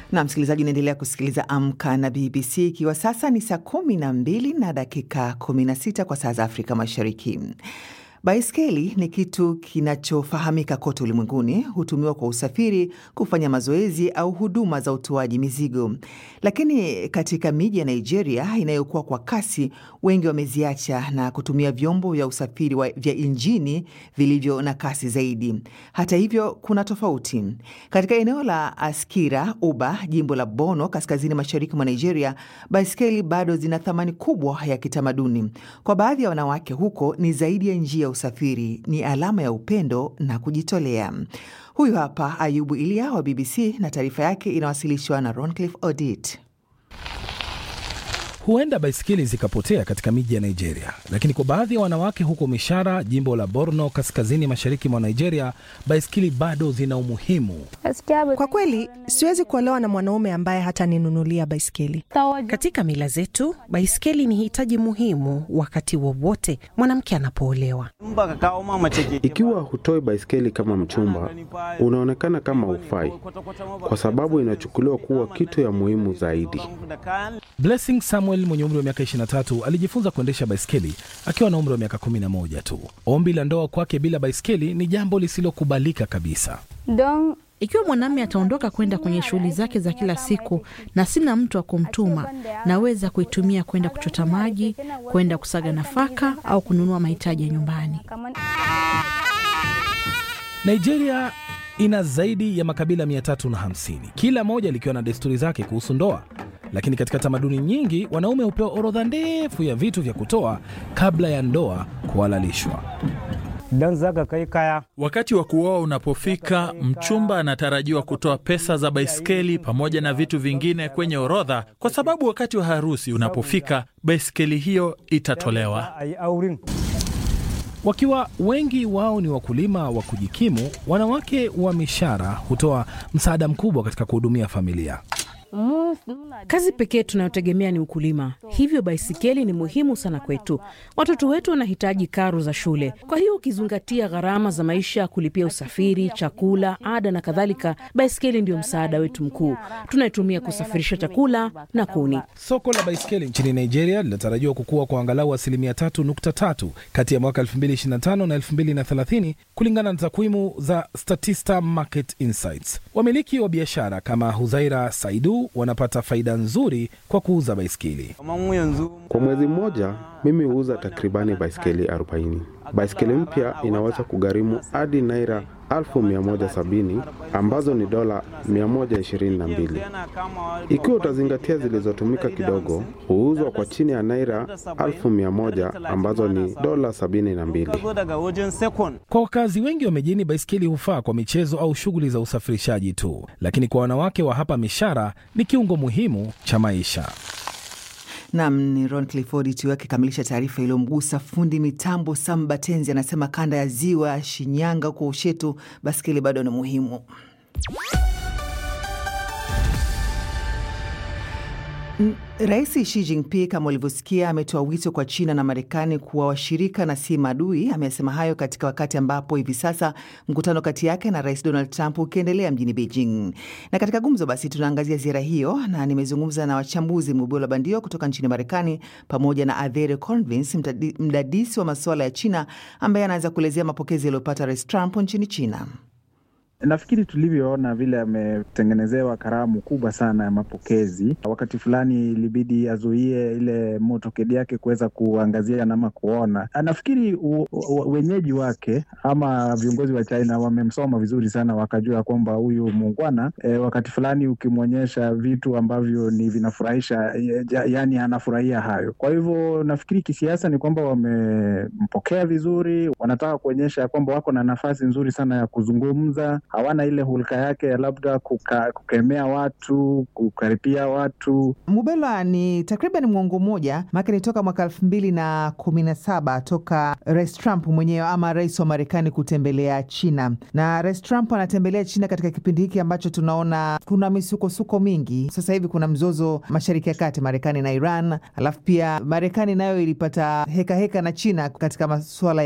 na msikilizaji, unaendelea kusikiliza Amka na BBC, ikiwa sasa ni saa kumi na mbili na dakika 16 kwa saa za Afrika Mashariki. Baiskeli ni kitu kinachofahamika kote ulimwenguni, hutumiwa kwa usafiri, kufanya mazoezi au huduma za utoaji mizigo. Lakini katika miji ya Nigeria inayokuwa kwa kasi, wengi wameziacha na kutumia vyombo vya usafiri wa, vya injini vilivyo na kasi zaidi. Hata hivyo, kuna tofauti. Katika eneo la Askira Uba, jimbo la Bono, kaskazini mashariki mwa Nigeria, baiskeli bado zina thamani kubwa ya kitamaduni. Kwa baadhi ya wanawake huko, ni zaidi ya njia usafiri ni alama ya upendo na kujitolea. Huyu hapa Ayubu Ilia wa BBC na taarifa yake inawasilishwa na Roncliffe Odit. Huenda baiskeli zikapotea katika miji ya Nigeria, lakini kwa baadhi ya wanawake huko Mishara, jimbo la Borno, kaskazini mashariki mwa Nigeria, baiskeli bado zina umuhimu. Kwa kweli siwezi kuolewa na mwanaume ambaye hataninunulia baiskeli. Katika mila zetu, baiskeli ni hitaji muhimu wakati wowote mwanamke anapoolewa. Ikiwa hutoi baiskeli kama mchumba, unaonekana kama ufai, kwa sababu inachukuliwa kuwa kitu ya muhimu zaidi. Blessing Samuel mwenye umri wa miaka 23 alijifunza kuendesha baiskeli akiwa na umri wa miaka 11 tu. Ombi la ndoa kwake bila baiskeli ni jambo lisilokubalika kabisa. Ikiwa mwanamume ataondoka kwenda kwenye shughuli zake za kila siku na sina mtu wa kumtuma, naweza kuitumia kwenda kuchota maji, kwenda kusaga nafaka au kununua mahitaji ya nyumbani. Nigeria ina zaidi ya makabila 350, kila moja likiwa na desturi zake kuhusu ndoa. Lakini katika tamaduni nyingi wanaume hupewa orodha ndefu ya vitu vya kutoa kabla ya ndoa kuhalalishwa. Wakati wa kuoa unapofika, mchumba anatarajiwa kutoa pesa za baiskeli pamoja na vitu vingine kwenye orodha, kwa sababu wakati wa harusi unapofika, baiskeli hiyo itatolewa. Wakiwa wengi wao ni wakulima wa kujikimu, wanawake wa Mishara hutoa msaada mkubwa katika kuhudumia familia. Kazi pekee tunayotegemea ni ukulima, hivyo baisikeli ni muhimu sana kwetu. Watoto wetu wanahitaji karo za shule, kwa hiyo ukizingatia gharama za maisha, kulipia usafiri, chakula, ada na kadhalika, baisikeli ndio msaada wetu mkuu. Tunaitumia kusafirisha chakula na kuni. Soko la baiskeli nchini Nigeria linatarajiwa kukua kwa angalau asilimia 3.3 kati ya mwaka 2025 na 2030 kulingana na takwimu za Statista Market Insights. Wamiliki wa biashara kama Huzaira Saidu wanapata faida nzuri kwa kuuza baiskeli. Kwa mwezi mmoja, mimi huuza takribani baiskeli 40. Baiskeli mpya inaweza kugharimu hadi naira 1170 ambazo ni dola 122. Ikiwa utazingatia zilizotumika kidogo, huuzwa kwa chini ya naira 1100 ambazo ni dola 72. Kwa wakazi wengi wa mijini, baiskeli hufaa kwa michezo au shughuli za usafirishaji tu, lakini kwa wanawake wa hapa Mishara ni kiungo muhimu cha maisha. Nam ni Ron Clifford tu akikamilisha taarifa iliyomgusa fundi mitambo Sam Batenzi. Anasema kanda ya ziwa Shinyanga huko Ushetu, baskeli bado ni muhimu. Rais Xi Jinping kama ulivyosikia, ametoa wito kwa China na Marekani kuwa washirika na si maadui. Amesema hayo katika wakati ambapo hivi sasa mkutano kati yake na Rais Donald Trump ukiendelea mjini Beijing. Na katika gumzo basi, tunaangazia ziara hiyo, na nimezungumza na wachambuzi Mubula Bandio kutoka nchini Marekani pamoja na Adhere Convince, mdadisi wa masuala ya China, ambaye anaweza kuelezea mapokezi yaliyopata Rais Trump nchini China. Nafikiri tulivyoona vile ametengenezewa karamu kubwa sana ya mapokezi. Wakati fulani ilibidi azuie ile motokedi yake kuweza kuangazia nama kuona. Nafikiri wenyeji wake ama viongozi wa China wamemsoma vizuri sana, wakajua kwamba huyu muungwana e, wakati fulani ukimwonyesha vitu ambavyo ni vinafurahisha, yaani anafurahia hayo. Kwa hivyo nafikiri kisiasa ni kwamba wamempokea vizuri, wanataka kuonyesha kwamba wako na nafasi nzuri sana ya kuzungumza hawana ile hulka yake ya labda kuka, kukemea watu kukaripia watu. Mubelwa, ni takriban mwongo mmoja maake ni toka mwaka elfu mbili na kumi na saba toka Rais Trump mwenyewe ama rais wa Marekani kutembelea China, na Rais Trump anatembelea China katika kipindi hiki ambacho tunaona kuna misukosuko mingi. Sasa hivi kuna mzozo Mashariki ya Kati, Marekani na Iran, alafu pia Marekani nayo ilipata hekaheka heka na China katika masuala